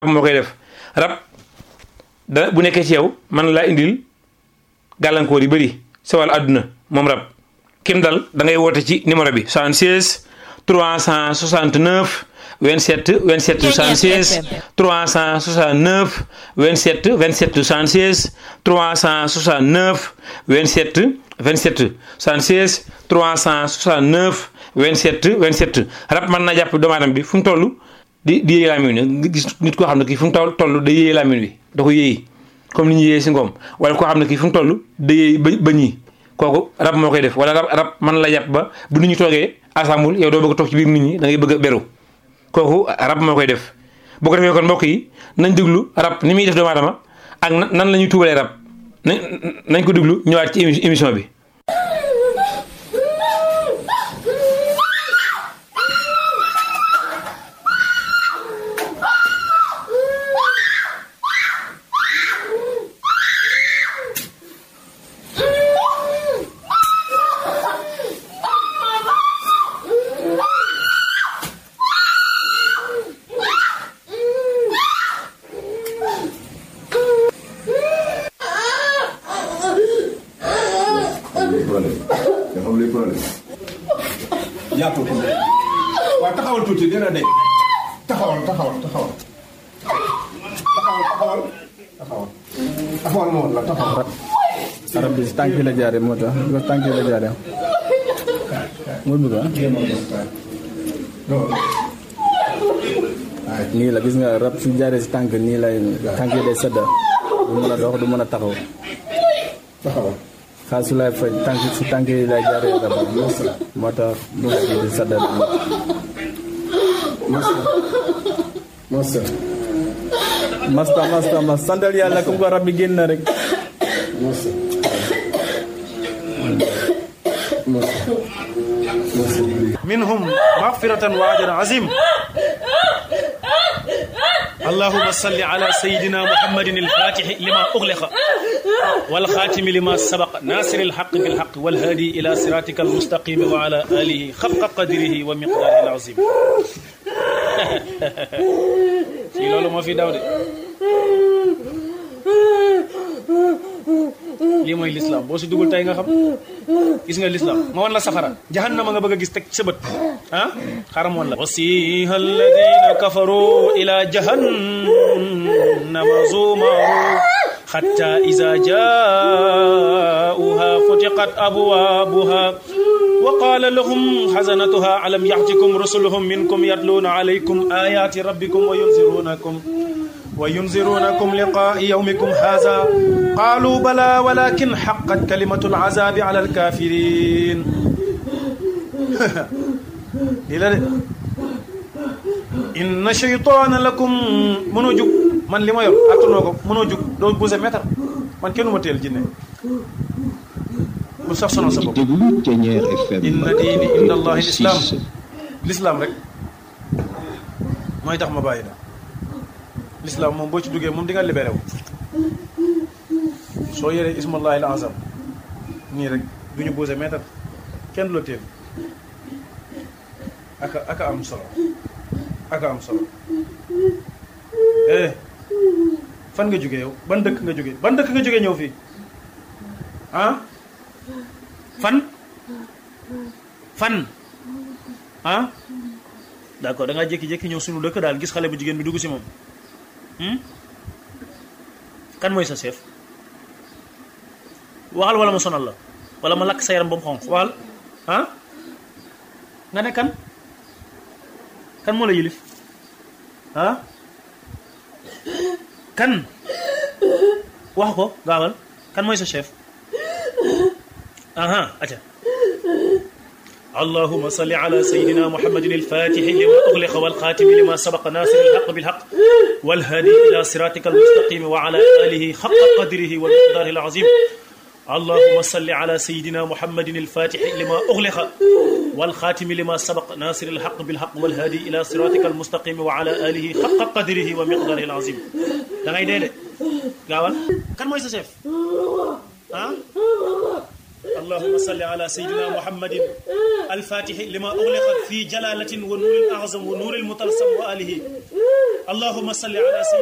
moo koy def rab da bu nekkee ci yow man laa indil gàllankoor yu bëri sa wàllu àdduna moom rab kim dal da ngay woote ci numéro bi 76 369 27 27 76 369 27 27 76 369 27 27 76 369 27 27 rab mën na jàpp doomu aadama bi fu mu toll di di yéey laamin wi nga gis nit koo xam ne kii fu mu toll toll da yéey laamin wi da ko yéey comme ni ñu yéey si ngoom wala koo xam ne kii fu mu toll da yéey ba ba ñii kooku rab moo koy def wala rab rab mën la jàpp ba bu nit ñi toogee assemble yow doo bëgg a toog ci biir nit ñi da ngay bëgg a beru kooku rab moo koy def boo ko defee kon mbokk yi nañ déglu rab ni muy def doomu aadama ak nan la ñuy tuubalee rab nañ nañ ko déglu ñëwaat ci émission bi. yaatoo ko waaw taxawal tuuti dina de taxawal taxawal taxawal taxawal taxawal taxawal taxawal moo la taxawal arab bi si tànk la jaare moo tax bi ko tànk la jaare moo bëgg ah nii la gis nga rab su jaaree si tànk nii lay tànk yi day sedda du mën a dox du mën a taxaw taxawal xaal su lay faj tànk si tànk yi lay jaaree rab moo tax mu nekk di sedda masa masta masta mas santal yàlla comme ko rab bi génn na rek masa masa masa منهم مغفرة وأجر عظيم اللهم صل على سيدنا محمد الفاتح لما أغلق والخاتم لما سبق ناصر الحق بالحق والهادي إلى صراطك المستقيم وعلى آله خلق قدره ومقداره العظيم في لولو ما في داود lii mooy lislaam boo si dugul tey nga xam gis nga lislaam ma wan la safara jahannama nga bëgg a gis teg sa bët ah xaram woon la wasiha alladina kafaru ila jahannama zumaru حتى إذا جاءوها فتقت أبوابها وقال لهم حزنتها ألم يأتكم رسلهم منكم يتلون عليكم آيات ربكم وينذرونكم وينذرونكم لقاء يومكم هذا قالوا بلى ولكن حقت كلمة العذاب على الكافرين إلى إن شيطان لكم منو جوك man li ma yor attanoo ko mënoo jug doo bouse mètre man kenn ma teel jinne bu sax sonal sa bopp inna diini inda allahi lislaam lislaam rek mooy tax ma bàyyi la lislaam moom boo ci duggee moom di nga libéré wu soo yoree ismallahi al azam nii rek du ñu bouse mètre kenn du la teel aka aka am solo aka am solo eh fan nga jógee yow ban dëkk nga jógee ban dëkk nga jógee ñëw fii ah fan fan ah d'accord da ngaa jékki-jékki ñëw suñu dëkk daal gis xale bu jigéen bi dugg si moom kan mooy sa chef waxal wala ma sonal la wala ma lakk sa yaram ba mu xonq waxal ah nga ne kan kan moo la yilif ah kan wax ko gaawal kan mooy sa chef aha aca اللهم صل على سيدنا محمد الفاتح لما أغلق والخاتم لما سبق ناصر الحق بالحق والهادي إلى صراطك المستقيم وعلى آله حق قدره ومقداره العظيم اللهم صل على سيدنا محمد الفاتح لما أغلق والخاتم لما سبق ناصر الحق بالحق والهادي إلى صراطك المستقيم وعلى آله حق قدره ومقداره العظيم da ngay dee de gaawal kan mooy sa chef ah اللهم صل على سيدنا محمد الفاتح لما أغلق في جلالة ونور الأعظم ونور المطلسم وآله allahumma salli ala